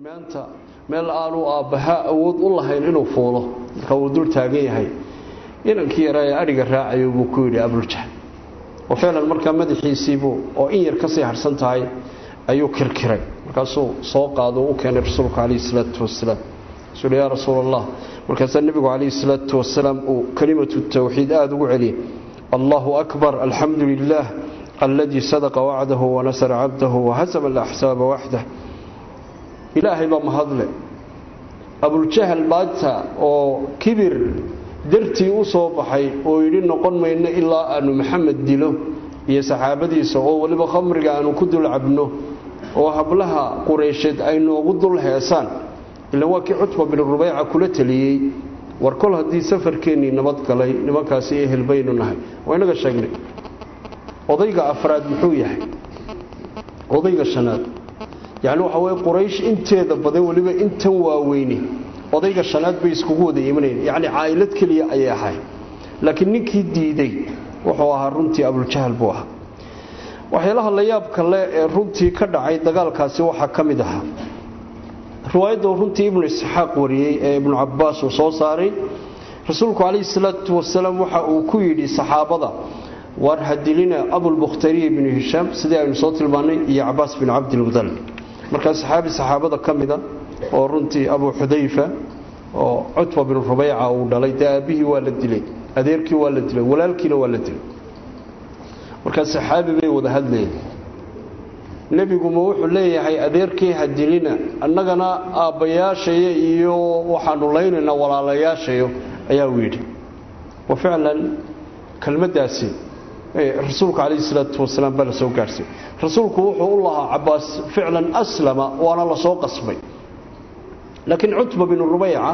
maanta meel aanu aabbaha awood u lahayn inuu fuulo marka uu dul taagan yahay inankii yaraa ee adhiga raacayo buu ku yidhi abuljahl oo ficlan markaa madaxiisiibuu oo in yar kasii harsan tahay ayuu kirkiray markaasuu soo qaado u keenay rasuulku calayhi salaatu wasalaam rasuul yaa rasuul allah markaasaa nebigu calayhi salaatu wasalaam uu kelimatu tawxiid aada ugu celiyey allahu akbar alxamdu lilah aladii sadaqa wacdahu wanasara cabdahu wahasama alaxsaaba waxdah ilaahay baa mahadle abuljahl maanta oo kibir dartii u soo baxay oo yidhi noqon mayno ilaa aanu maxamed dilo iyo saxaabadiisa oo weliba khamriga aanu ku dul cabno oo hablaha qureysheed ay noogu dul heesaan ilan waa kii cutba bin rubayca kula taliyey war kol haddii safarkeennii nabad galay nimankaasi ehel baynu nahay waa inaga sheegnay odayga afraad muxuu yahay odayga shanaad yacni waxa weye quraysh inteeda badan weliba intan waaweyne odayga shanaad bay iskugu wada imanayeen yacni caa'ilad keliya ayay ahay laakiin ninkii diiday wuxuu ahaa runtii abuljahl buu ahaa waxyaalaha la yaabka le ee runtii ka dhacay dagaalkaasi waxaa ka mid ahaa riwaayadda runtii ibnu isxaaq wariyey ee ibnu cabaas uu soo saaray rasuulku calayhi salaatu wasalaam waxa uu ku yidhi saxaabada war hadilina abulbukhtariy binu hishaam sidii aynu soo tilmaannay iyo cabaas bin cabdilmudalib markaa saxaabi saxaabada ka mida oo runtii abu xudayfa oo cutba bin rubayca uu dhalay dee aabbihii waa la dilay adeerkii waa la dilay walaalkiina waa la dilay markaa saxaabi bay wada hadlayeen nebiguma wuxuu leeyahay adeerkii hadilina annagana aabbayaashayo iyo waxaanu laynaynaa walaalayaashayo ayaa uu yidhi wa ficlan kelmaddaasi rasuulka calayhi salaatu wasalaam baa la soo gaarhsiiyey rasuulku wuxuu u lahaa cabaas ficlan aslama waana la soo qasbay laakiin cutba binu rubayca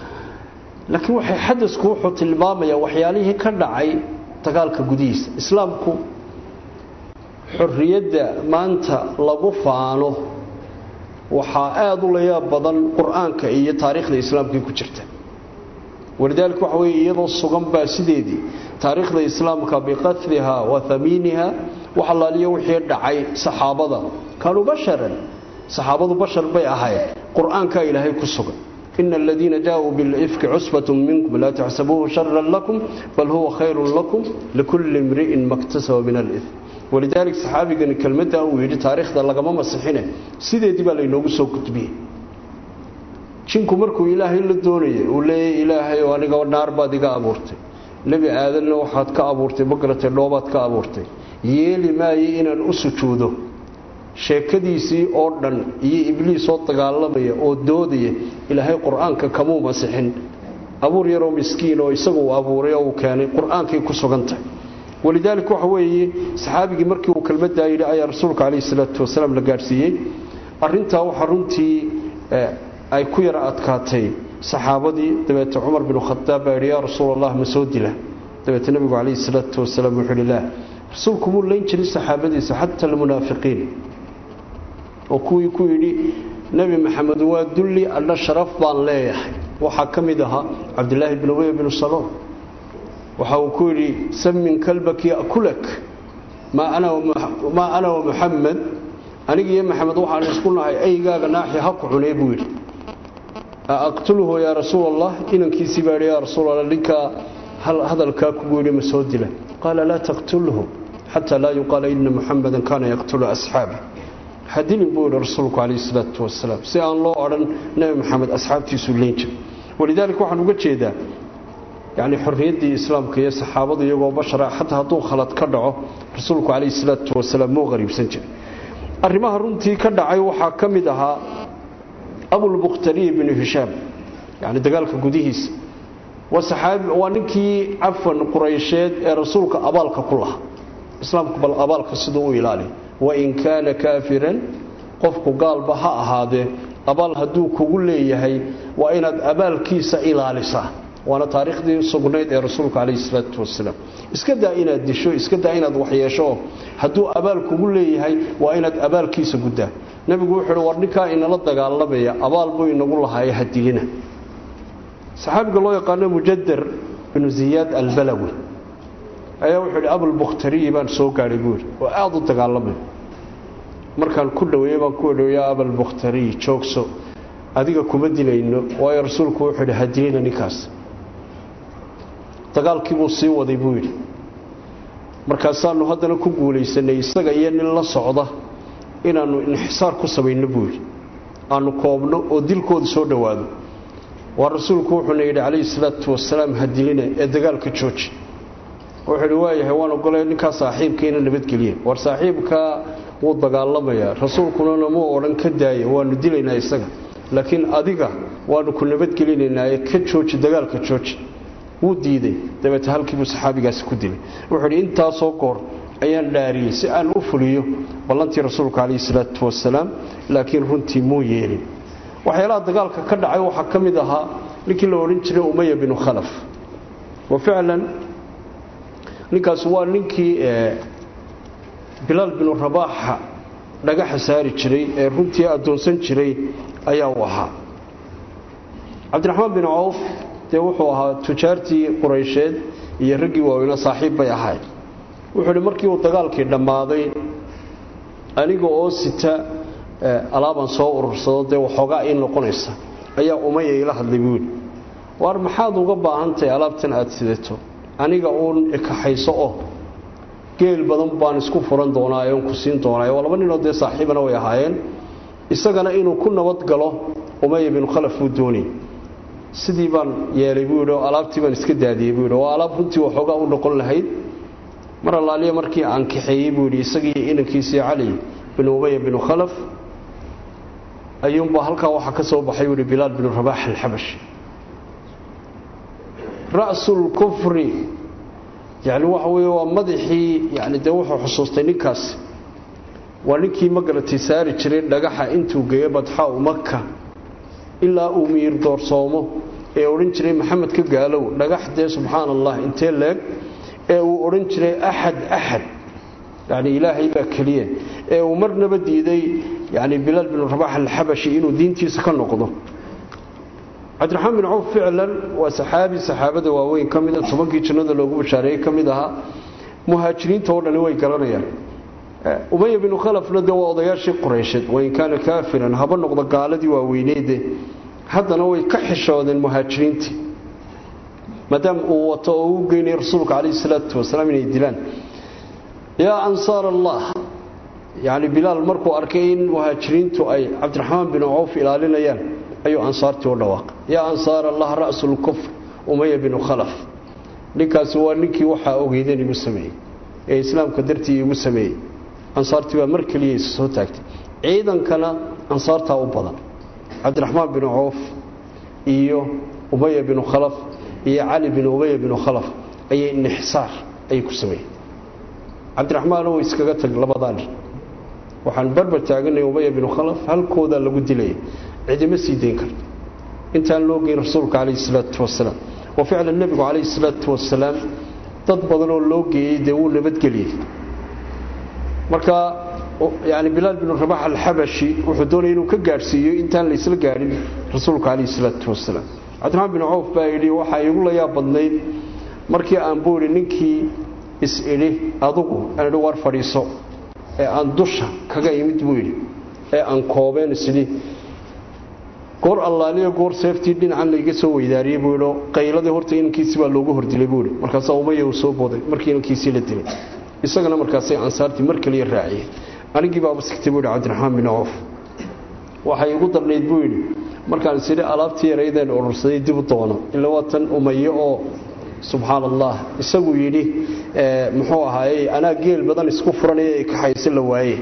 laakiin waxay xadasku wuxuu tilmaamayaa waxyaalihii ka dhacay dagaalka gudihiisa islaamku xorriyadda maanta lagu faano waxaa aada u layaab badan qur-aanka iyo taariikhda islaamkii ku jirta walidaalika waxa weye iyadoo sugan baa sideedii taariikhda islaamka biqatliha wa hamiiniha wax allaaliyo wixii dhacay saxaabada kaanuu basharan saxaabadu bashar bay ahayd qur-aankaa ilaahay ku sugan ina aladiina jaauu bilifki cusbatun minkum laa taxsabuuhu sharan lakum bal huwa khayrun lakum likulli imri'in maktasaba min alif walidaalika saxaabigani kelmadda uu yidhi taariikhda lagama masixine sideedii baa laynoogu soo gudbiyey jinku markuu ilaahay la doonayay uu leeyahy ilaahay oo aniga naar baad iga abuurtay nebi aadanna waxaad ka abuurtay magaratay dhoobaad ka abuurtay yeeli maayo inaan u sujuudo sheekadiisii oo dhan iyo ibliis oo dagaalamaya oo doodaya ilaahay qur-aanka kamuu masixin abuur yaroo miskiin oo isagu uu abuuray oo uu keenay qur-aankay ku sugantahay walidaalika waxa weeye saxaabigii markii uu kelmaddaa yidhi ayaa rasuulka calayhi salaatu wasalaam la gaadhsiiyey arrintaa waxaa runtii ay ku yara adkaatay saxaabadii dabeete cumar binu khadaab baa yidhi yaa rasuul allah ma soo dila dabeete nebigu calayhi salaatu wasalaam wuxuu yidhi laa rasuulku muu layn jirin saxaabadiisa xata almunaafiqiin oo kuwii ku yidhi nebi maxamed waa dulli adha sharaf baan leeyahay waxaa ka mid ahaa cabdilaahi bin ubey binu saloon waxa uu ku yidhi samin kalbak yakulak maa ana wa muxamed anigiiyo maxamed waxaan isku nahay aygaaga naaxi ha ku cunee buu yidhi aqtulhu yaa rasuul allah inankiisii baa yidhi yaa rasuul allah ninkaa hadalkaa kugu yidhi ma soo dila qaala laa taqtulhu xataa laa yuqaala ina muxamedan kaana yaqtulu asxaabi hadilin buu yidhi rasuulku calayhi salaatu wasalaam si aan loo odhan nebi maxamed asxaabtiisuu leyn jir walidaalika waxaan uga jeedaa yacni xorriyaddii islaamka iyo saxaabadu iyagoo bashara xataa hadduu khalad ka dhaco rasuulku calayhi salaatu wasalaam muu qariibsan jiray arrimaha runtii ka dhacay waxaa ka mid ahaa abulbukhtariy binu hishaam yacni dagaalka gudihiisa waa saxaabi waa ninkii cafan quraysheed ee rasuulka abaalka ku lahaa islaamku bal abaalka siduu u ilaaliya wain kaana kaafiran qofku gaalba ha ahaadee abaal hadduu kugu leeyahay waa inaad abaalkiisa ilaalisaa waana taariikhdii sugnayd ee rasuulka calayhi salaatu wasalaam iska daa inaad disho iska daa inaad waxyeesho hadduu abaal kugu leeyahay waa inaad abaalkiisa guddaa nebigu wuxuu uhi war ninkaa inala dagaalamaya abaal buu inagu lahaaye hadilina saxaabiga loo yaqaano mujadar binu ziyaad albalawi ayaa wuxuu yidhi abulbukhtariyi baan soo gaadhay buu yidhi oo aada u dagaalamay markaan ku dhoweeyey baan ku dhow yaa abalbukhtariy joogso adiga kuma dilayno waayo rasuulku wuxuu yidhi hadilina ninkaas dagaalkii buu sii waday buu yidhi markaasaanu haddana ku guulaysanay isaga iyo nin la socda inaannu inxisaar ku samayno buu yidhi aanu koobno oo dilkooda soo dhowaado waa rasuulku wuxuuna yidhi calayhi salaatu wasalaam hadilina ee dagaalka jooji wuxuu yidhi waayahay waan ogolay ninkaa saaxiibka ina nabadgeliya war saaxiibkaa wuu dagaalamayaa rasuulkuna namuu odhan ka daaya waanu dilaynaa isaga laakiin adiga waanu ku nabadgelinaynaa ee ka jooji dagaalka jooji wuu diiday dabeete halkiibuu saxaabigaasi ku dilay wuxuu yidhi intaasoo goor ayaan dhaariyey si aan u fuliyo ballantii rasuulka calayhi salaatu wasalaam laakiin runtii muu yeelin waxyaalaha dagaalka ka dhacay waxaa ka mid ahaa ninkii la odhan jiray umaya binu khalaf wa ficlan ninkaas waa ninkii bilaal binu rabaaxa dhagaxa saari jiray ee runtii addoonsan jiray ayaa u ahaa cabdiraxmaan bin cawf dee wuxuu ahaa tujaartii quraysheed iyo raggii waaweyna saaxiib bay ahayd wuxuu idhi markii uu dagaalkii dhammaaday aniga oo sita alaabaan soo urursado dee waxoogaa ii noqonaysa ayaa umaya ila hadlay buu yidhi waar maxaad uga baahantahay alaabtan aad sidato aniga uun ikaxayso oo geel badan baan isku furan doonaa oon ku siin doonaa waa laba ninoo dee saaxiibana way ahaayeen isagana inuu ku nabad galo umaya binu khalaf buu doonayy sidii baan yeelay buu yidhi oo alaabtii baan iska daadiyey buu yidhi waa alaab runtii waxoogaa u noqon lahayd mar allaaliya markii aan kaxeeyey buu yidhi isagii inankiisii cali binu umaya binu khalaf ayuunbaa halkaa waxaa ka soo baxay buu yidhi bilaal binu rabaax alxabashi ra'sulkufri yacni waxa weeye waa madaxii yani dee wuxuu xusuustay ninkaasi waa ninkii magaratay saari jiray dhagaxa intuu geeyo badxaa u maka ilaa uu miyir doorsoomo ee odhan jiray maxamed ka gaalow dhagax dee subxaana allah intee leeg ee uu odhan jiray axad axad yani ilaahay baa keliya ee uu marnaba diiday yani bilaal binu rabax alxabashi inuu diintiisa ka noqdo cabdiraxmaan bin cawf ficlan waa saxaabi saxaabada waaweyn ka mida tobankii jannada loogu bashaareeyey ka mid ahaa muhaajiriinta oo dhani way garanayaan umaya binu khalafna dee waa odayaashii qureysheed wain kaana kaafiran haba noqdo gaaladii waaweyneede haddana way ka xishoodeen muhaajiriintii maadaama uu wato oo u geynaya rasuulka calayhi salaatu wasalaam inay dilaan yaa ansaar allah yacni bilaal markuu arkay in muhaajiriintu ay cabdiraxmaan binu cawf ilaalinayaan ayuu ansaartii u dhawaaqay yaa ansaar allah ra'sulkufr umaya binu khalaf ninkaasi waa ninkii waxaa ogeydeen igu sameeyey ee islaamka dartii igu sameeyey ansaartii baa mar keliya isa soo taagtay ciidankana ansaartaa u badan cabdiraxmaan binu cawf iyo umaya binu khalaf iyo cali bin umaya binu khalaf ayay inixsaar ayay ku sameeyeen cabdiraxmaan uu iskaga tag labadaa nin waxaan barbar taaganay umaya binu khalaf halkoodaa lagu dilaya cidima sii dayn karto intaan loo geyn rasuulka calayhi salaatu wasalaam wa ficlan nebigu calayhi salaatu wasalaam dad badan oo loo geeyey dee wuu nabadgeliyey marka yani bilaal binu rabax alxabashi wuxuu doonaya inuu ka gaadhsiiyo intaan laysla gaadhin rasuulka calayhi salaatu wasalaam cabdiraxmaan bin cawf baa yidhi waxaa igu la yaab badnayd markii aan buu idhi ninkii is-idhi adugu aan idhi war fadhiiso ee aan dusha kaga imid buu yidhi ee aan koobeen isidhi goor allaaliya goor seeftii dhinacan layga soo weydaariyey buu yidhi qayladii horta inankiisii baa loogu hordilay buu yidhi markaasaa umaya uu soo booday markii inankiisii la dilay isagana markaasay ansaartii mar kaliya raaciyeen anigii baaba sigtay buu yidhi cabdiraxmaan bin cawf waxay igu darnayd buu yidhi markaan isidhi alaabtii yaraydeen urursaday dib u doono ila waa tan umaye oo subxaan allah isagu yidhi muxuu ahaayey anaa geel badan isku furanaya ay kaxayse la waaye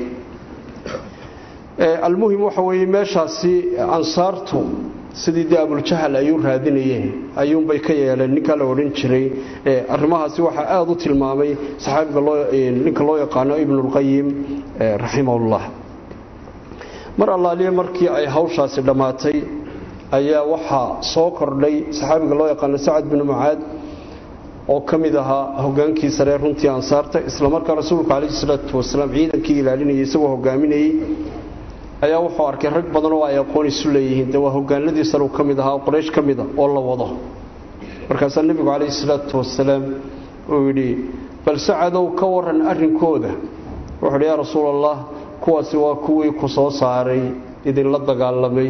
almuhim waxa weeye meeshaasi ansaartu sidii dee abuljahal ay u raadinayeen ayuunbay ka yeeleen ninkaa la odhan jiray arrimahaasi waxaa aada u tilmaamay saxaabiga ninka loo yaqaano ibnulqayim raximahullah mar allaaliye markii ay hawshaasi dhammaatay ayaa waxaa soo kordhay saxaabiga loo yaqaano sacad binu mucaad oo ka mid ahaa hogaankii saree runtii ansaarta islamarkaa rasuulka calayhi salaatu wasalaam ciidankii ilaalinayay isagoo hogaaminayey ayaa wuxuu arkay rag badan oo ay aqoon isu leeyihiin dee waa hogaanadii sare ka mid ahaa oo qoraysh ka mida oo la wado markaasaa nebigu calayhi salaatu wasalaam uu yidhi bal sacadow ka waran arrinkooda wuxuu yidhi yaa rasuul allah kuwaasi waa kuwii ku soo saaray idinla dagaalamay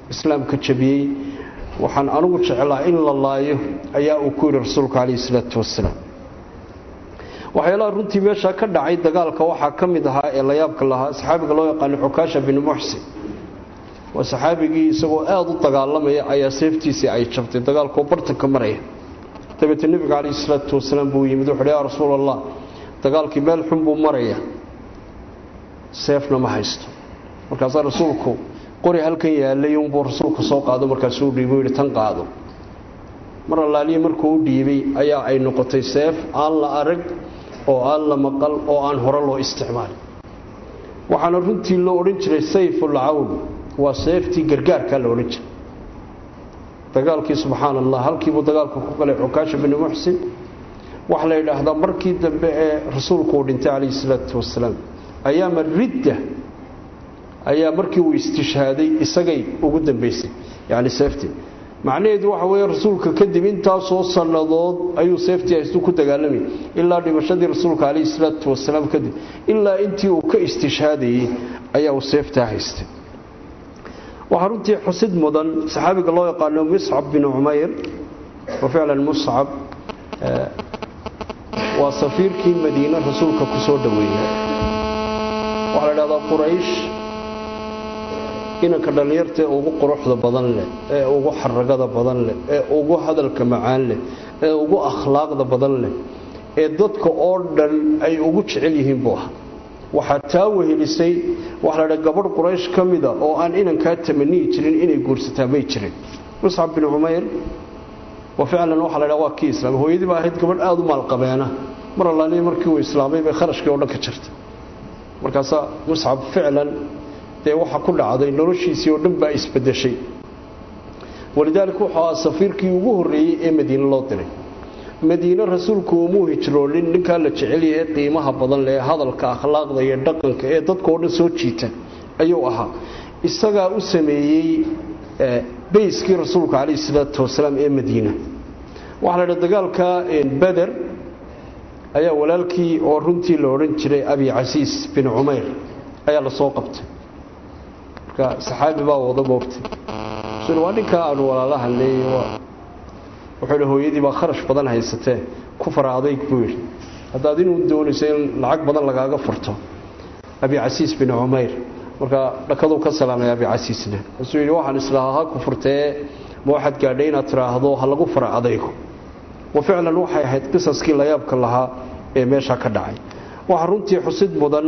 islaamka jabiyey waxaan anugu jeclaa in la laayo ayaa uu ku yidhi rasuulku calayhi salaatu wasalaam waxyaalaha runtii meeshaa ka dhacay dagaalka waxaa ka mid ahaa ee layaabka lahaa saxaabiga loo yaqaano xukaasha binu muxsin waa saxaabigii isagoo aada u dagaalamaya ayaa seeftiisii ay jabtay dagaalkoo bartanka maraya dabeetee nebiga calayhi salaatu wasalaam buu yimid wuxuuhi yaa rasuul allah dagaalkii meel xun buu maraya seefna ma haysto markaasaa rasuulku qori halkan yaalay unbuu rasuulku soo qaado markaasuu dhiibo yidhi tan qaado mar allaaliya markuu u dhiibay ayaa ay noqotay seef aan la arag oo aan la maqal oo aan hore loo isticmaalin waxaana runtii loo odhan jiray sayful cawn waa seeftii gargaarkaa la odhan jiray dagaalkii subxaana allah halkiibuu dagaalka ku galay xukaasha binu muxsin waxaa la yidhaahdaa markii dambe ee rasuulku uu dhintay calayhi salaatu wasalaam ayaama ridda ayaa markii uu istishhaaday isagay ugu dambaysay yacni seeftii macnaheedu waxa weeye rasuulka kadib intaasoo sannadood ayuu seeftii haystu ku dagaalamayay ilaa dhimashadii rasuulka calayhi salaatu wasalaam kadib ilaa intii uu ka istishhaadayey ayaa uu seeftaa haystay waxaa runtii xusid mudan saxaabiga loo yaqaano muscab bin cumayr wa ficlan muscab waa safiirkii madiine rasuulka ku soo dhoweeyey waxaa la dhahdaa quraysh inanka dhallinyartaee ugu quruxda badan leh ee ugu xaragada badan leh ee ugu hadalka macaan leh ee ugu akhlaaqda badan leh ee dadka oo dhan ay ugu jecel yihiin buu ahaa waxaa taa wehelisay waxa la dhaa gabadh quraysh ka mida oo aan inankaa tamaniyi jirin inay guursataa may jirin muscab bin cumayr wa ficlan waxa la dhaa waa kii islaamay hooyadii baa ahayd gabadh aada u maalqabeena mar allaaliya markii uu islaamay bay kharashkii oo dhan ka jirtay markaasaa muscab ficlan dee waxa ku dhacday noloshiisii oo dhan baa isbedeshay walidaalika wuxuu ahaa safiirkii ugu horreeyey ee madiine loo diray madiine rasuulku umuu hijroonin ninkaa la jecel yahay qiimaha badan leh ee hadalka akhlaaqda iyo dhaqanka ee dadkao dhan soo jiita ayuu ahaa isagaa u sameeyey bayskii rasuulka calayhi salaatu wasalaam ee madiina waxaa la dha dagaalka beder ayaa walaalkii oo runtii la odhan jiray abi casiis bin cumayr ayaa la soo qabtay marka saxaabi baa wada moogtay waa ninkaa aanu walaalaha leeyay wuxuu hi hooyadii baa kharash badan haysatee ku fara adayg buu yidhi haddaad inuu doonayso in lacag badan lagaaga furto abi casiis bin cumayr markaa dhakaduu ka salaamay abi casiisna wuxuu yidhi waxaan islahaa ha ku furtee ma waxaad gaadhay inaad tidhaahdo ha lagu fara adaygo wa ficlan waxay ahayd qisaskii layaabka lahaa ee meesha ka dhacay waxaa runtii xusid mudan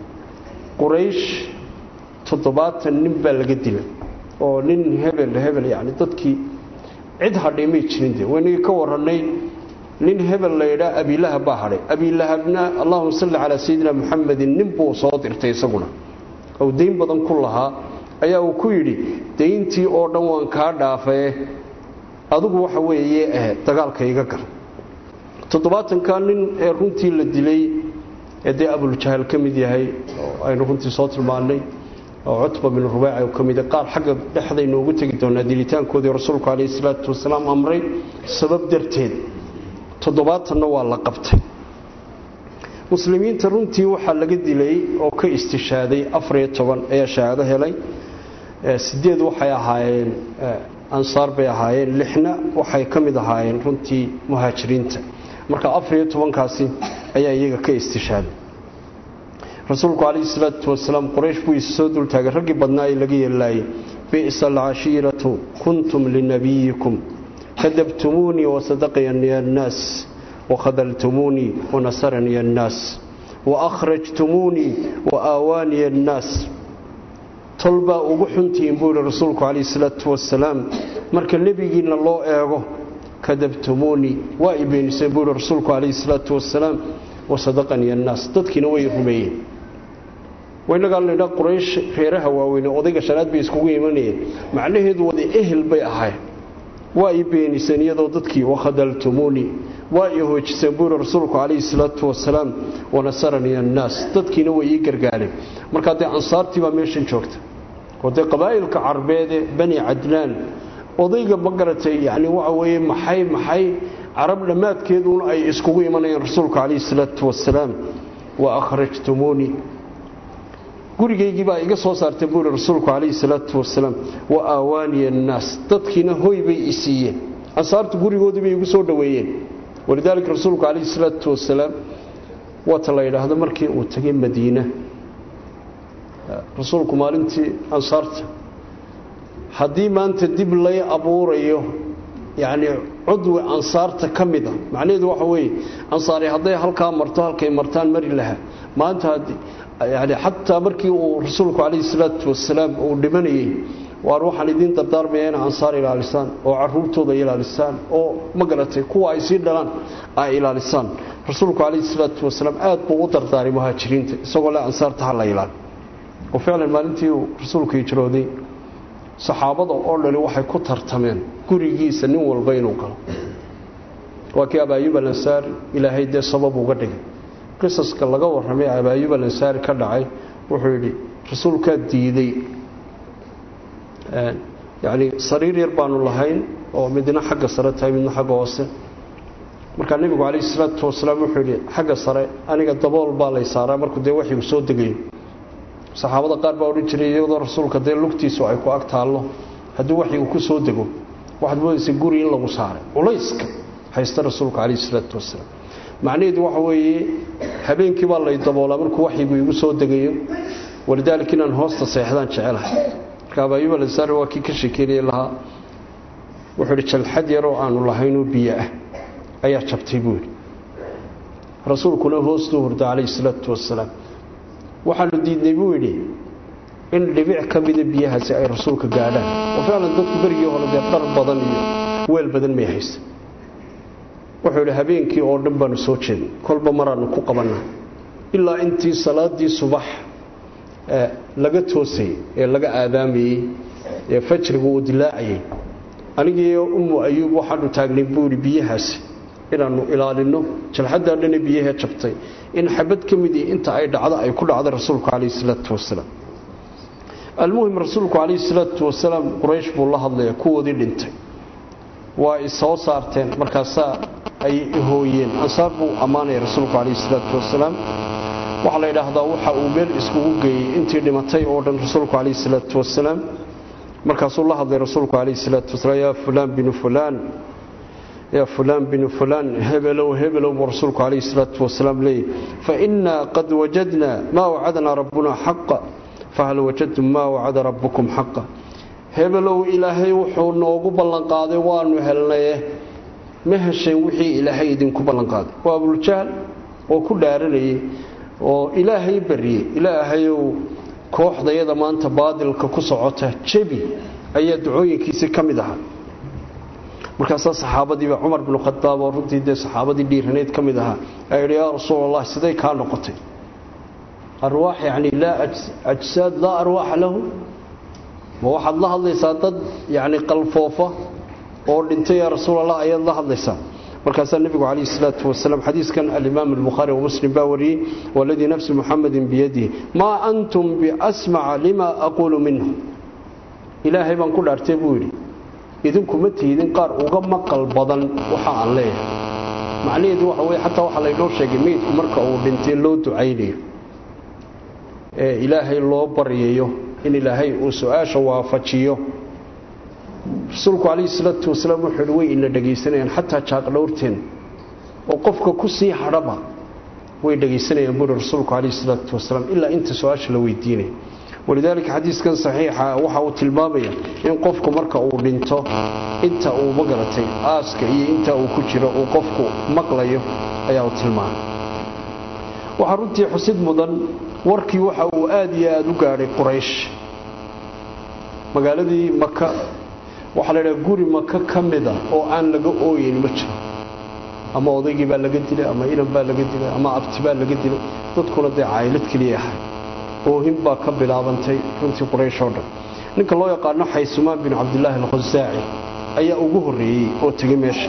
quraysh toddobaatan nin baa laga dilay oo nin hebel hebel yacni dadkii cid hadhay may jirin de waynagii ka warannay nin hebel la yidhaa abilahab baa hadhay abilahabna allahuma salli calaa sayidina muxamedin nin buu soo dirtay isaguna ou dayn badan ku lahaa ayaa uu ku yidhi dayntii oo dhan waan kaa dhaafae adigu waxa weeye dagaalka iga gal toddobaatanka nin ee runtii la dilay ee dee abuljahal ka mid yahay oo aynu runtii soo tilmaannay oo cutba bin rubaaci ka mida qaar xagga dhexdaynu ugu tegi doonaa dilitaankoodii rasuulku calayhi salaatu wasalaam amray sabab darteed toddobaatanna waa la qabtay muslimiinta runtii waxaa laga dilay oo ka istishaaday afariyo toban ayaa shahaado helay sideed waxay ahaayeen ansaar bay ahaayeen lixna waxay ka mid ahaayeen runtii muhaajiriinta marka afariyo tobankaasi ayaa iyaga ka istishaaday rasuulku calayhi salaatu wasalaam quraysh buu isa soo dultaagay raggii badnaa ee laga yeelaayay bi'sa alcashiiratu kuntum linabiyikum kadabtumuunii wasadaqaniya annaas wakhadaltumuunii wanasaraniya annaas waakhrajtumuunii waaawaaniya annaas tolbaa ugu xuntihiin buu yihi rasuulku calayhi salaatu wasalaam marka nebigiinna loo eego kadabtumuunii waa i beeniseen buu yihi rasuulku calayhi salaatu wasalaam wasadaqaniya annaas dadkiina way rumeeyeen waynagaa laydhaa quraysh reeraha waaweyne odayga shanaad bay iskugu imanayeen macnaheedu wada ehel bay ahayn waa i beeniseen iyadoo dadkii wakhadaltumuunii waa i hoojiseen buu yihi rasuulku calayhi salaatu wasalaam wanasaraniya annaas dadkiina way ii gargaareen markaa dee ansaartii baa meeshan joogta oo dee qabaa'ilka carbeede bani cadnaan odayga ma garatay yani waxa weeye maxay maxay carab dhammaadkeeduna ay iskugu imanayeen rasuulka calayhi salaatu wasalaam wa akhrajtumuunii gurigaygii baa iga soo saartay buuri rasuulku calayhi salaatu wasalaam wa aawaaniya annaas dadkiina hoy bay i siiyeen ansaartu gurigoodii bay igu soo dhoweeyeen walidaalika rasuulku calayhi salaatu wasalaam waata la yidhaahdo markii uu tegay madiina rasuulku maalintii ansaarta haddii maanta dib lay abuurayo yacni cudwi ansaarta ka mid a macnaheedu waxa weeye ansaari hadday halkaa marto halkay martaan mari lahaa maanta yani xataa markii uu rasuulku calayhi salaatu wasalaam uu dhimanayey waar waxaan idiin dardaarmaya ina ansaar ilaalisaan oo caruurtooda ilaalisaan oo ma garatay kuwa ay sii dhalaan ay ilaalisaan rasuulku calayhi salaatu wasalaam aad buu u dardaaray muhaajiriinta isagoo le ansaarta ha la ilaali oo ficlan maalintii uu rasuulku hijrooday saxaabada oo dhani waxay ku tartameen gurigiisa nin walba inuu galo waa kii abaayub alansaari ilaahay dee sabab uga dhigay qisaska laga warramay abaayub alansaari ka dhacay wuxuu yidhi rasuulkaa diiday yacni sariir yar baanu lahayn oo midna xagga sare tahay midna xagga hoose markaa nebigu calayhi salaatu wasalaam wuxuu yidhi xagga sare aniga dabool baa lay saaraa markuu dee waxyigu soo degayo saxaabada qaar baa odhan jiray iyadoo rasuulka dee lugtiisu ay ku ag taallo haddii waxyigu ku soo dego waxaad moodaysa guri in lagu saaray culayska haysta rasuulka calayhi salaatu wasalaam macnaheedu waxa weeye habeenkii baa lay daboolaa markuu waxyigu igu soo degayo walidaalika inaan hoosta seexdaan jecelahay marka abaayub alansaari waa kii ka sheekeynaya lahaa wuxuu idhi jalxad yaroo aanu lahaynoo biyo ah ayaa jabtay buu yidhi rasuulkuna hoostuu hurda calayhi salaatu wasalaam waxaanu diidnay buu yidhi in dhibic ka mida biyahaasi ay rasuulka gaadhaan oo ficlan dadku berigii hore dee dhar badan iyo weel badan may haysa wuxuu yidhi habeenkii oo dhan baanu soo jeednay kolba maraanu ku qabannaa ilaa intii salaadii subax laga toosayey ee laga aadaamayey ee fajrigu uu dilaacayay anigiiyo ummu ayuub waxaanu taagnay buu yidhi biyahaasi inaannu ilaalinno jalxaddaa dhane biyahee jabtay in xabad ka midii inta ay dhacdo ay ku dhacday rasuulku calayhi salaatu wasalaam almuhim rasuulku calayhi salaatu wasalaam quraysh buu la hadlaya kuwoodii dhintay waa i soo saarteen markaasaa ay hooyeen ansaar buu ammaanaya rasuulku calayhi salaatu wasalaam waxaa la yidhaahdaa waxa uu meel iskugu geeyey intii dhimatay oo dhan rasuulku calayhi salaatu wasalaam markaasuu la hadlay rasuulku calayhi salaatu wasalaam yaa fulaan binu fulaan yaa fulaan binu fulaan hebelow hebelow buu rasuulku calayhi salaatu wasalaam leeyay fainaa qad wajadna maa wacadnaa rabbuna xaqa fahal wajadtum maa wacada rabbukum xaqa hebelow ilaahay wuxuu noogu ballanqaaday waanu helnaye ma hesheen wixii ilaahay idinku ballanqaaday waa abuljahl oo ku dhaaranayay oo ilaahay bariyey ilaahayow kooxdayada maanta baadilka ku socota jebi ayaa ducooyinkiisii ka mid ahaa markaasaa saxaabadiiba cumar binu khadaab oo runtii dee saxaabadii dhiiraneyd ka mid ahaa ayaa yidhi yaa rasuul allah siday kaa noqotay arwaax yacni laa ajsaad laa arwaaxa lahu ma waxaad la hadlaysaa dad yacni qalfoofa oo dhintay yaa rasuul allah ayaad la hadlaysaa markaasaa nebigu calayhi salaatu wasalaam xadiiskan alimaam albukhaari wamuslim baa wariyey waladii nafsi muxamadin biyadihi maa antum biasmaca lima aquulu minhu ilaahay baan ku dhaartay buu yidhi idinku ma tiidin qaar uga maqal badan waxa aan leeyahay macnaheedu waxa weye xataa waxaa laynoo sheegay meydku marka uu dhintay loo ducaynayo ee ilaahay loo baryayo in ilaahay uu su-aasha waafajiyo rasuulku calayhi salaatu wasalaam wuxuu yidhi way ina dhegaysanayaan xataa jaaqdhowrteen oo qofka ku sii hadhaba way dhegaysanayaan buuri rasuulku calayhi salaatu wasalaam ilaa inta su-aasha la weydiinaya walidaalika xadiiskan saxiixa waxa uu tilmaamaya in qofku marka uu dhinto inta uu magaratay aaska iyo inta uu ku jiro uu qofku maqlayo ayaa uu tilmaamay waxaa runtii xusid mudan warkii waxa uu aad iyo aada u gaadhay quraysh magaaladii maka waxaa la ydhaha guri maka ka mida oo aan laga ooyeyn ma jiro ama odaygii baa laga dilay ama inan baa laga dilay ama abti baa laga dilay dadkuna dee caylad keliya ahay oohin baa ka bilaabantay runtii quraysh oo dhan ninka loo yaqaano xaysumaan bin cabdilaahi alkhusaaci ayaa ugu horreeyey oo tegey meesha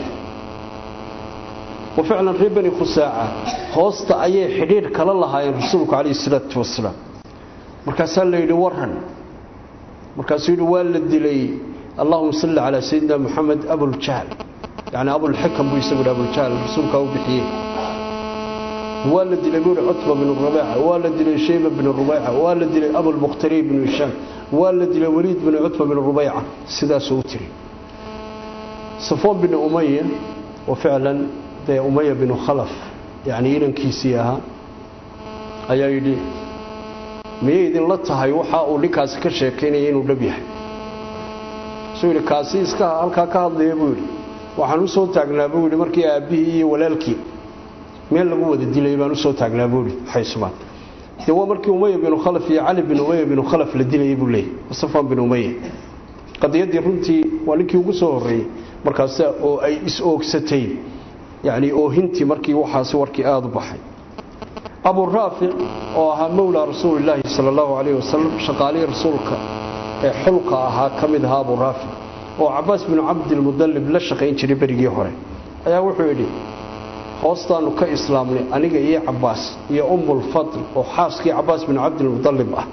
wa ficlan reer bani khusaaca hoosta ayay xidhiidh kala lahaayeen rasuulku calayhi salaatu wasalaam markaasaa la yidhi waran markaasuu yidhi waa la dilay allahuma salli calaa sayidina moxamed abuljahl yani abulxikam buu isagu yidhi abuljahl rasuulkaa u bixiyey waa la dilay buuri cutba binu rabaaca waa la dilay shayba binu rubayca waa la dilay abulmukhtari binu hishaam waa la dilay weliid binu cutba binu rubayca sidaasuu u tiri safoon binu umaya oo ficlan dee umaya binu khalaf yacnii inankiisii ahaa ayaa yidhi miyay idinla tahay waxa uu ninkaasi ka sheekaynaya inuu dhab yahay suu yidhi kaasi iska halkaa ka hadlaya buu yidhi waxaan u soo taagnaa buu yidhi markii aabbihii iyo walaalkii meel lagu wada dilay baan u soo taagnaa buu yidhi xaysmaan dee waa markii umaya binu khalaf iyo cali bin umaya binu khalaf la dilayay buu leeyay safaan bin umaya qadiyaddii runtii waa ninkii ugu soo horreeyey markaas oo ay is-oogsatay yacnii oohintii markii waxaasi warkii aada u baxay abu raafic oo ahaa mowlaa rasuulilaahi sala allahu calayhi wasalam shaqaalihii rasuulka ee xulka ahaa ka mid ahaa abu raafic oo cabaas binu cabdilmudallib la shaqayn jiray berigii hore ayaa wuxuu yidhi hoostaannu ka islaamnay aniga iyo cabaas iyo ummulfadl oo xaaskii cabaas binu cabdilmudallib ah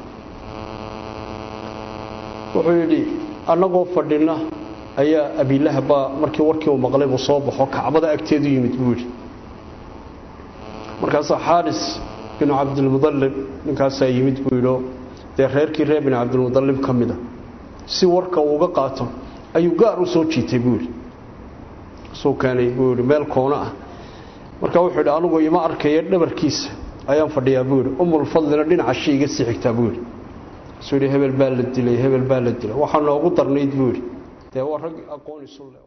wuxuu yidhi annagoo fadhina ayaa abiilahab baa markii warkii uu maqlay buu soo baxo kacbada agteedu yimid buu yidhi markaasaa xaaris binu cabdilmudallib ninkaasaa yimid buu yidhio dee reerkii reer binu cabdilmudallib ka mida si warka uuga qaato ayuu gaar u soo jiitay buu yidhi suu keenay buu yidhi meel koona ah markaa wuxuu yidhi anugu ima arkaya dhabarkiisa ayaan fadhiyaa buu yidhi umulfadlina dhinaca shi iga sii xigtaa buu yidhi suu yidhi hebel baa la dilay hebel baa la dilay waxaa noogu darnayd buu yidhi dee waa rag aqoon isu le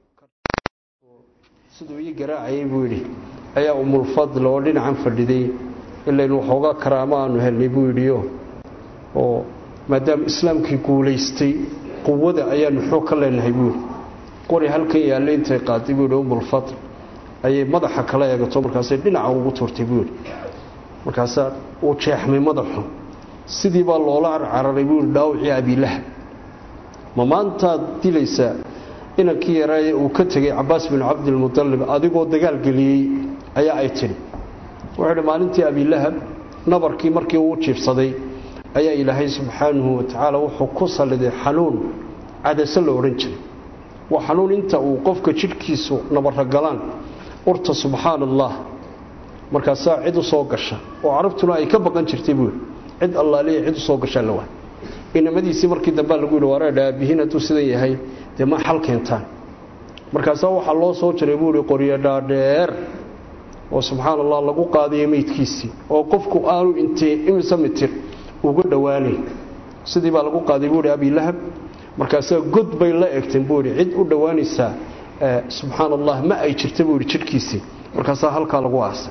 siduu ii garaacayay buu yidhi ayaa umulfadl oo dhinacan fadhiday ilaynu waxoogaa karaamo aanu helnay buu yidhiyo oo maadaama islaamkii guulaystay quwada ayaanu xoog ka leenahay buu yidhi qori halkan yaalle intay qaaday buu yidhi umulfadl ayay madaxa kala eegato markaasay dhinaca ugu tuurtay buu yidhi markaasaa uu jeexmay madaxu sidii baa loola carcararay buu yidhi dhaawacii abiilaha ma maantaad dilaysaa inankii yaraaye uu ka tegey cabaas binu cabdilmudallib adigoo dagaal geliyey ayaa ay tidhi wuxuu idhi maalintii abiilahab nabarkii markii uu jiibsaday ayaa ilaahay subxaanahu watacaala wuxuu ku salliday xanuun cadase la odhan jiray waa xanuun inta uu qofka jidhkiisu nabarra galaan urta subxaan allah markaasaa cid u soo gasha oo carabtuna ay ka baqan jirtay buui cid allaaliya cid u soo gashaa la waa inamadiisii markii dambea lagu yidhi wareedha aabbihiin hadduu sidan yahay dee ma xal keentaan markaasaa waxaa loo soo jiray buu ihi qoryo dhaadheer oo subxaan allah lagu qaadayo meydkiisii oo qofku aanu intee imise mitir uga dhowaanayn sidii baa lagu qaaday buu ihi abilahab markaasaa god bay la egteen buu ihi cid u dhowaanaysaa subxaan allah ma ay jirta buu ihi jidhkiisii markaasaa halkaa lagu aasay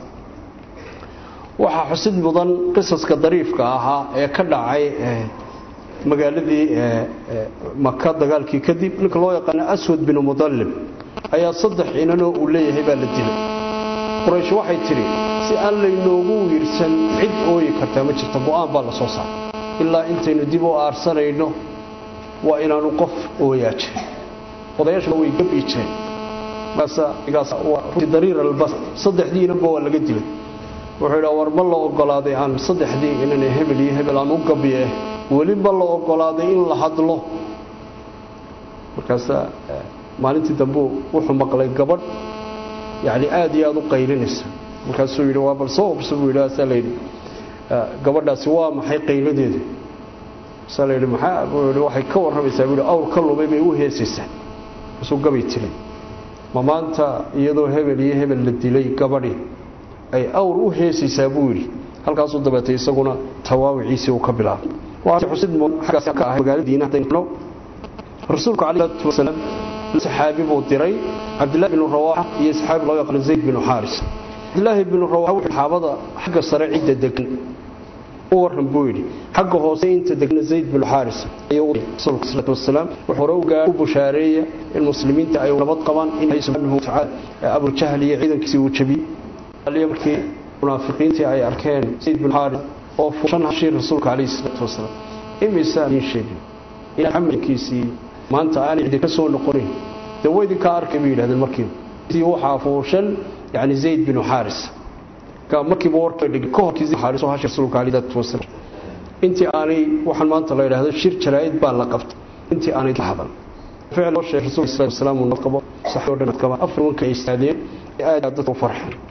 waxaa xusid mudan qisaska dariifka ahaa ee ka dhacay magaaladii maka dagaalkii kadib ninka loo yaqaana aswad binu mudallib ayaa saddex inanoo uu leeyahay baa la dilay quraysh waxay tidhi si aan laynoogu wiirsan cid ooyi kartaa ma jirta go-aan baa la soo saaray ilaa intaynu dib u aarsanayno waa inaanu qof ooyaa jirin odayaashuna way gabi jireen dariir albas saddexdii inanba waa laga dilay wuxuu idhaa war ma la ogolaaday aan saddexdii inane hebel iyo hebel aan u gabiye weli ma la ogolaaday in la hadlo markaasaa maalintii dambe wuxuu maqlay gabadh yani aada iyo aada u qaylinaysa markaasuu yidhi waa bal soo obsa buu yidhi asaa layidhi gabadhaasi waa maxay qayladeedu asaa layidhi maxaa buu yidhi waxay ka warramaysaa buu yidhi awr ka lumay bay u heesaysaa markaasuu gabay tiray ma maanta iyadoo hebel iyo hebel la dilay gabadhii ay awr u heesaysaa buu yidhi halkaasuu dabeetay isaguna tawaawiciisii uu ka bilaabay rasuulku calayhi wasalaam saxaabi buu diray cabdillahi binu rawaaxa iyo saxaabi loo yaqaano zayd binu xaaris cabdillaahi binu rawaaxa wuxuu xaabada xagga sare cidda degan u warran buu yidhi xagga hoose inta degna zayd binu xaaris ayuu rasuulku salaatu wasalaam wuxuu hore ugaa u bushaareeya in muslimiinta ay nabad qabaan in ilaahay subxaanahu watacaala abujahl iyo ciidankiisii uu jabiyey markii munaafiqiintii ay arkeen zayd binu xaaris oo fuushan hashii rasuulka calayhi salaatu wasalaam imisaa idiin sheegin in xamalkiisii maanta aanay cidi ka soo noqonayn dee way idinkaa arkay bay yidhahdeen markiiba sii waxaa fuushan yani zayd binu xaaris markiiba warka dhigay ka horkii zayd xaaris oo hashi rasuulka calayhi salaatu wasalaam intii aanay waxaan maanta la yidhaahdo shir jaraa'id baa la qabtay intii aanay la hadal ficil loo sheegay rasuulka sallallahu alayhi wasallam uu qabo saxoo dhan kama afar wanka ay istaadeen aad dadku farxeen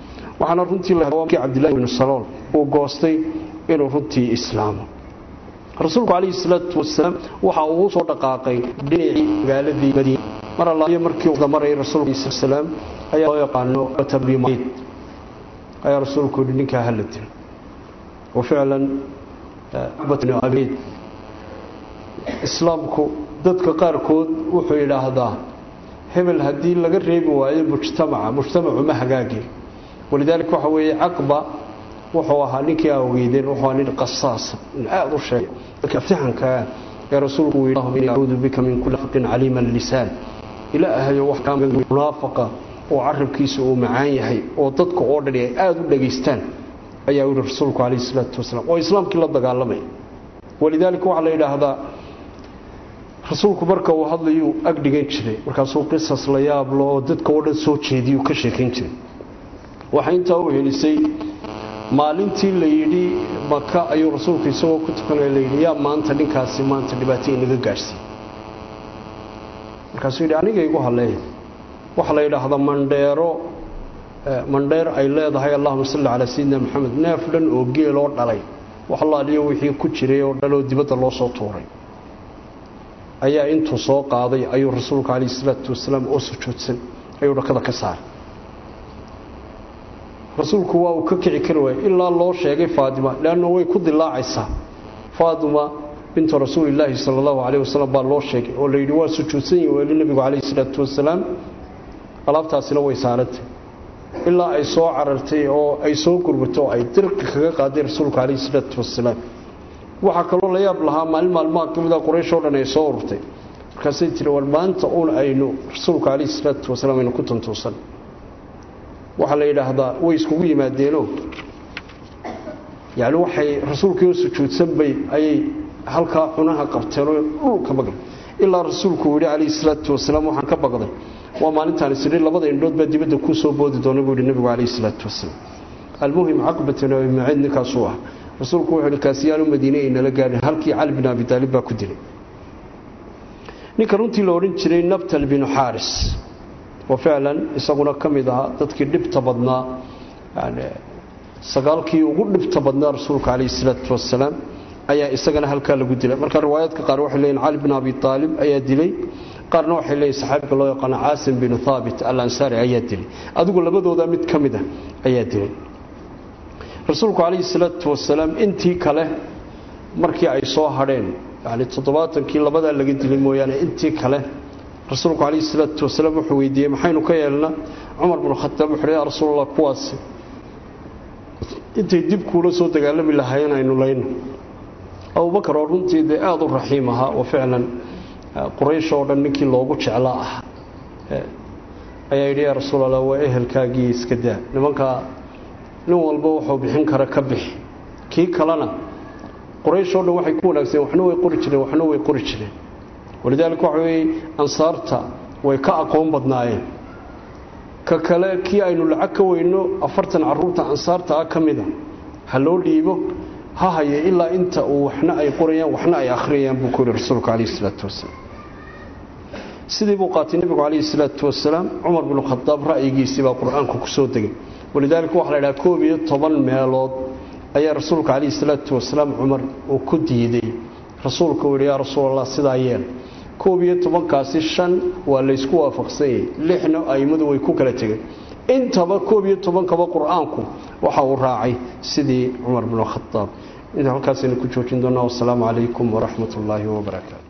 waxaana runtii lakii cabdillahi bnu salool uu goostay inuu runtii islaamo rasuulku calayhi salaatu wasalaam waxa uu soo dhaqaaqay dhinacii magaaladii madiina mar allaaliyo markii uu maray rasuulka salaam ayaa loo yaqaano tabrimayd ayaa rasuulku yidhi ninkaa hala dilo waficlan batnu abeyd islaamku dadka qaarkood wuxuu yidhaahdaa hebel haddii laga reebi waayo mujtamaca mujtamacu ma hagaagin walidaalika waxa weeye caqba wuxuu ahaa ninkii aa ogeydeen wuxuu ahaa nin qasaasa in aada u sheegay dadka aftixankaa ee rasuulku uu yidhi inni acuudu bika min kulli faqin caliima lisaan ilaahayo wax kaa munaafaqa oo carabkiisa uu macaan yahay oo dadka oo dhani ay aada u dhageystaan ayaa yidhi rasuulku calayhi salaatu wasalaam oo islaamkii la dagaalamaya walidaalika waxaa la yidhaahdaa rasuulku marka uu hadlayuu ag dhigan jiray markaasuu qisas la yaablo oo dadka oo dhan soo jeediyuu ka sheekayn jiray waxaa intaa u helisay maalintii la yidhi maka ayuu rasuulku isagoo ku tukanaya layidhi yaa maanta ninkaasi maanta dhibaato inaga gaadhsiiy markaasuu yidhi aniga igu halleeya waxaa la yidhaahdaa mandheero mandheer ay leedahay allahuma salli calaa sayidina maxamed neef dhan oo geeloo dhalay wax allaaliyo wixii ku jiray oo dhaloo dibadda loo soo tuuray ayaa intuu soo qaaday ayuu rasuulku calayhi salaatu wasalaam oo sujuudsan ayuu dhakada ka saaray rasuulku waa uu ka kici kari waayey ilaa loo sheegay faatima leanna way ku dilaacaysaa faatima bintu rasuulilaahi sala allahu calayh wasalam baa loo sheegay oo layidhi waa sujuudsan yihi weeli nebigu calayhi salaatu wasalaam alaabtaasina way saarantay ilaa ay soo carartay oo ay soo gurbato oo ay dirka kaga qaaday rasuulku calayhi salaatu wasalaam waxaa kaloo la yaab lahaa maalin maalmaha ka mid a quraysh oo dhan ay soo urtay markaasay tiri war maanta uun aynu rasuulku calayhi salaatu wasalaam aynu ku tuntuusan waxaa la yidhaahdaa way iskugu yimaadeenoo yacni waxay rasuulkii oo sujuudsan bay ayay halkaa cunaha qabteenoo dhulka maqlay ilaa rasuulku uu yidhi calayhi salaatu wasalaam waxaan ka baqday waa maalintaan isidhi labada indhood baa dibadda kuu soo boodi doona buu yidhi nebigu calayhi salaatu wasalaam almuhim caqbatan abi maciid ninkaasuu ah rasuulku wuxuu yidhi kaasiyaanu madiine ay nala gaadhin halkii cali bin abi taalib baa ku dilay ninka runtii la odhan jiray nabtal binu xaaris oo ficlan isaguna ka mid ahaa dadkii dhibta badnaa yani sagaalkii ugu dhibta badnaa rasuulka calayhi salaatu wasalaam ayaa isagana halkaa lagu dilay marka riwaayaadka qaar waxay leeyihin cali bin abi taalib ayaa dilay qaarna waxay leeyihin saxaabiga loo yaqaano caasim binu thaabit al ansaari ayaa dilay adigu labadooda mid ka mid ah ayaa dilay rasuulku calayhi salaatu wasalaam intii kale markii ay soo hadheen yani toddobaatankii labadaa laga dilay mooyaane intii kale rasuulku calayhi salaatu wasalaam wuxuu weydiiyey maxaynu ka yeelnaa cumar binu khataab wuxuu yaa rasuulallah kuwaasi intay dib kuula soo dagaalami lahaayeen aynu layno abubakar oo runtii dee aada u raxiim ahaa oo ficlan quraysh oo dhan ninkii loogu jeclaa ah ayaa yidhi yaa rasuulallah waa ehelkaagii iska daa nimankaa nin walba wuxuu bixin kara ka bixi kii kalena quraysh oo dhan waxay ku wanaagsan waxna way qori jireen waxna way qori jireen walidaalika waxa weeye ansaarta way ka aqoon badnaayeen ka kale kii aynu lacag ka weyno afartan caruurta ansaarta ah ka mida ha loo dhiibo ha haye ilaa inta uu waxna ay qorayaan waxna ay akhriyayaan buu ku yidhi rasuulku calayhi salaatu wasalaam sidii buu qaatay nebigu calayhi salaatu wasalaam cumar binu khadaab ra'yigiisii baa qur-aanku ku soo degay walidaalika waxaa la idhaha koob iyo toban meelood ayaa rasuulka calayhi salaatu wasalaam cumar uu ku diiday rasuulka uu yidhi yaa rasuulallah sidaa yeel koob iyo tobankaasi shan waa laysku waafaqsan yahay lixna a'immadu way ku kala tegeen intaba koob iyo tobankaba qur-aanku waxa uu raacay sidii cumar binu khadaab inta halkaasaynu ku joojin doonaa wasalaamu calaykum waraxmat ullaahi wabarakaatu